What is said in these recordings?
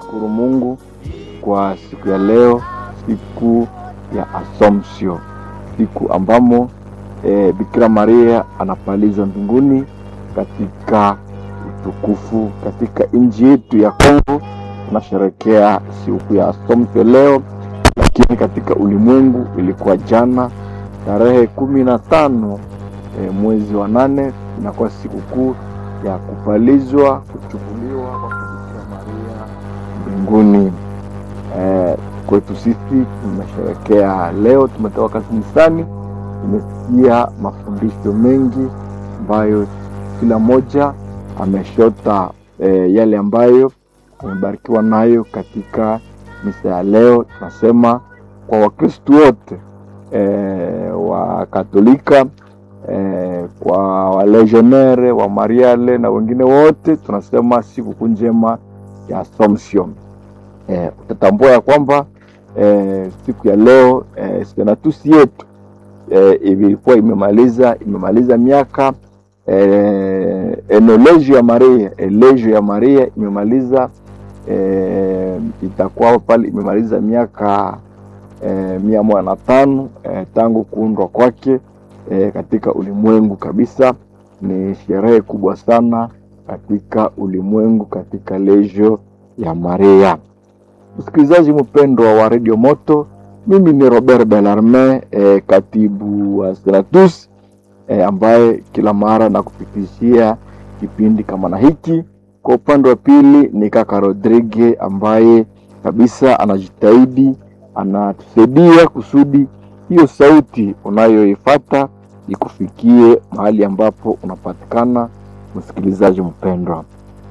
tunashukuru Mungu kwa siku ya leo, siku ya Assumption, siku ambamo e, Bikira Maria anapalizwa mbinguni katika utukufu. Katika nchi yetu ya Kongo tunasherekea siku ya Assumption leo, lakini katika ulimwengu ilikuwa jana tarehe kumi na tano e, mwezi wa nane inakuwa sikukuu ya kupalizwa kuchukuliwa kwa Bikira Maria mbinguni. E, kwetu sisi tumesherekea leo, tumetoka kanisani, tumesikia mafundisho mengi ambayo kila mmoja ameshota e, yale ambayo amebarikiwa nayo katika misa ya leo. Tunasema kwa Wakristu wote e, wa Katolika e, kwa walegionere wa Mariale na wengine wote tunasema sikukuu njema ya Assumption. E, utatambua ya kwamba e, siku ya leo e, senatusi yetu e, ilikuwa imemaliza imemaliza miaka e, enolegio ya Maria elegio ya Maria imemaliza e, itakuwa pale imemaliza miaka e, mia moja na tano e, tangu kuundwa kwake e, katika ulimwengu kabisa. Ni sherehe kubwa sana katika ulimwengu katika legio ya Maria. Msikilizaji mpendwa wa Radio Moto, mimi ni Robert Bellarmin e, katibu wa Senatus e, ambaye kila mara nakupitishia kipindi kama na hiki. Kwa upande wa pili ni kaka Rodrigue ambaye kabisa anajitahidi anatusaidia kusudi hiyo sauti unayoifata ikufikie mahali ambapo unapatikana, msikilizaji mpendwa.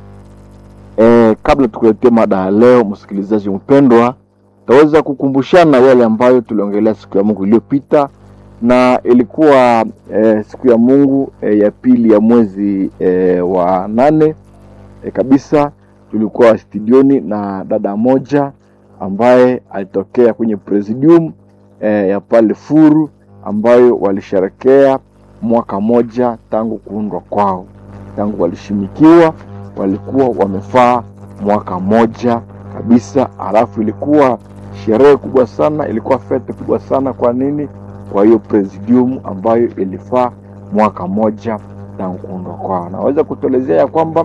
E, kabla tukuletea mada ya leo, msikilizaji mpendwa, taweza kukumbushana yale ambayo tuliongelea siku ya Mungu iliyopita, na ilikuwa e, siku ya Mungu e, ya pili ya mwezi e, wa nane e, kabisa. Tulikuwa studioni na dada moja ambaye alitokea kwenye presidium e, ya pale Furu ambayo walisherekea mwaka moja tangu kuundwa kwao, tangu walishimikiwa walikuwa wamefaa mwaka moja kabisa. Alafu ilikuwa sherehe kubwa sana, ilikuwa fete kubwa sana. Kwa nini? Kwa hiyo presidium ambayo ilifaa mwaka moja tangu kuundwa kwao. Naweza kutuelezea ya kwamba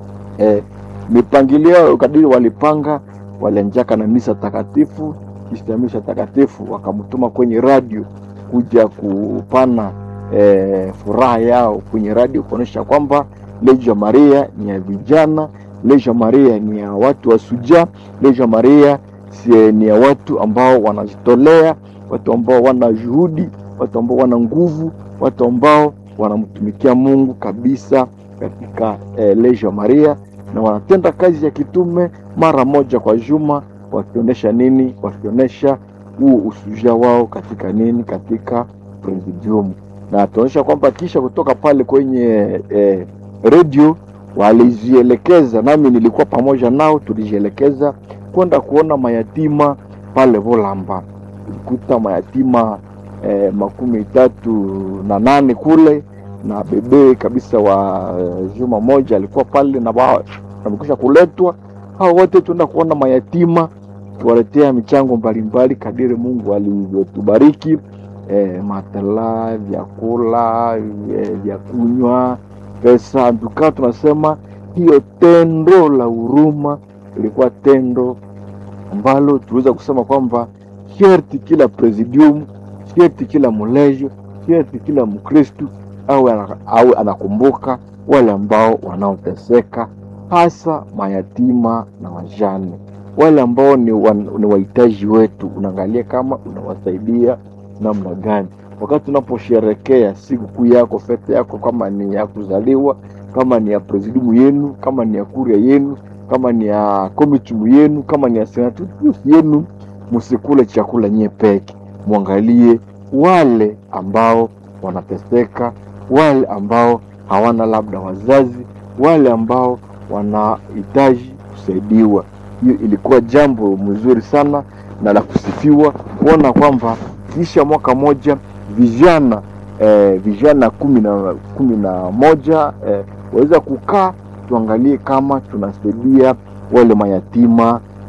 eh, mipangilio kadiri walipanga, walianjaka na misa takatifu. Kisha misa takatifu wakamtuma kwenye radio kuja kupana eh, furaha yao kwenye radio kuonyesha kwamba Legio Maria ni ya vijana, Legio Maria ni ya watu wa suja, Legio Maria si ni ya watu ambao wanajitolea, watu ambao wana juhudi, watu ambao wana nguvu, watu ambao wanamtumikia Mungu kabisa katika eh, Legio Maria na wanatenda kazi ya kitume mara moja kwa juma, wakionyesha nini? Wakionyesha huo usuja wao katika nini? Katika presidium, na tunaonyesha kwamba kisha kutoka pale kwenye eh, redio walizielekeza, nami nilikuwa pamoja nao, tulijielekeza kwenda kuona mayatima pale Volamba. Tulikuta mayatima eh, makumi tatu na nane kule na bebe kabisa wa uh, juma moja alikuwa pale na wamekwisha kuletwa. Hao wote tuenda kuona mayatima, tuwaletea michango mbalimbali kadiri Mungu alivyotubariki eh, matala, vyakula, vya kunywa pesa nduka, tunasema hiyo tendo la huruma ilikuwa tendo ambalo tuweza kusema kwamba sherti kila presidium, sherti kila mlejo, sherti kila Mkristu au au anakumbuka wale ambao wanaoteseka, hasa mayatima na wajane, wale ambao ni, wa, ni wahitaji wetu. Unaangalia kama unawasaidia namna gani wakati unaposherekea sikukuu yako, fete yako, kama ni ya kuzaliwa, kama ni ya presidium yenu, kama ni ya kuria yenu, kama ni ya komitumu yenu, kama ni ya senatu yenu, musikule chakula nye peke, mwangalie wale ambao wanateseka, wale ambao hawana labda wazazi, wale ambao wanahitaji kusaidiwa. Hiyo ilikuwa jambo mzuri sana na la kusifiwa kuona kwamba kisha mwaka moja vijana eh, vijana kumi na kumi na moja eh, waweza kukaa tuangalie kama tunasaidia wale mayatima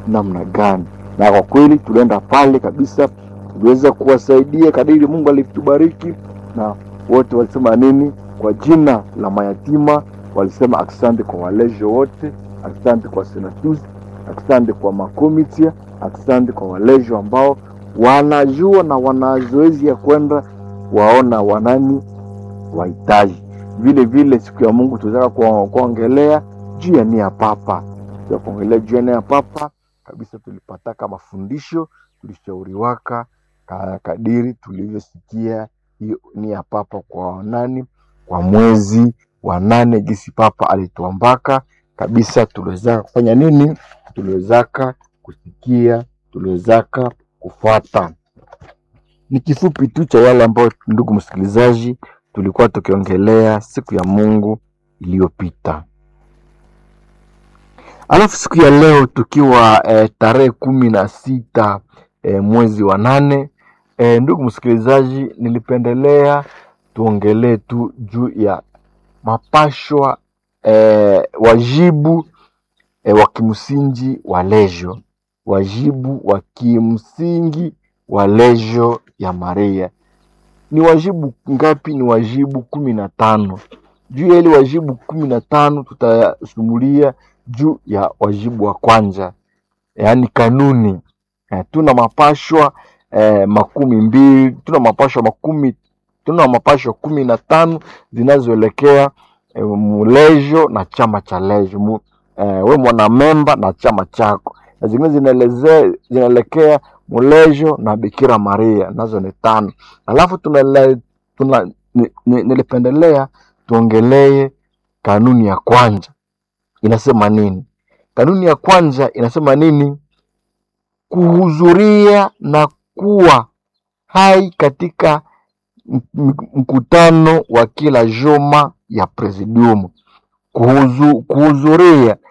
namna gani. Na kwa kweli tulienda pale kabisa, tuliweza kuwasaidia kadiri Mungu alitubariki, na wote walisema nini? Kwa jina la mayatima walisema asante kwa walejo wote, asante kwa senatus, asante kwa makomitia, asante kwa walejo ambao wanajua na wana zoezi ya kwenda waona wanani wahitaji. Vile vile siku ya Mungu tunataka kuwa- kuongelea juu ya nia papa, ya kuongelea juu ya nia papa kabisa. Tulipataka mafundisho, tulishauriwaka ka- kadiri tulivyosikia hiyo nia papa kwa nani, kwa mwezi wa nane, jinsi papa alituambaka kabisa. Tuliwezaka kufanya nini? Tuliwezaka kusikia, tuliwezaka kufuata. Ni kifupi tu cha yale ambayo, ndugu msikilizaji, tulikuwa tukiongelea siku ya Mungu iliyopita. Alafu siku ya leo tukiwa eh, tarehe kumi na sita eh, mwezi wa nane eh, ndugu msikilizaji, nilipendelea tuongelee tu juu ya mapashwa eh, wajibu eh, wa kimsingi wa lejo, wajibu wa kimsingi wa lejo ya Maria ni wajibu ngapi? Ni wajibu kumi na tano. Juu ya ile wajibu kumi na tano tutayasumulia juu ya wajibu wa kwanza, yaani kanuni. Eh, tuna mapashwa eh, makumi mbili, tuna mapashwa makumi, tuna mapashwa kumi na tano zinazoelekea eh, mulejo na chama cha lejo mu, eh, we mwanamemba na chama chako, na zingine zinaelezea zinaelekea mulejo na Bikira Maria, nazo ni tano. Alafu tunale, tuna, ni, ni, nilipendelea tuongelee kanuni ya kwanza inasema nini. Kanuni ya kwanza inasema nini? Kuhudhuria na kuwa hai katika m- m- mkutano wa kila juma ya presidium. Kuhuzu- Kuhudhuria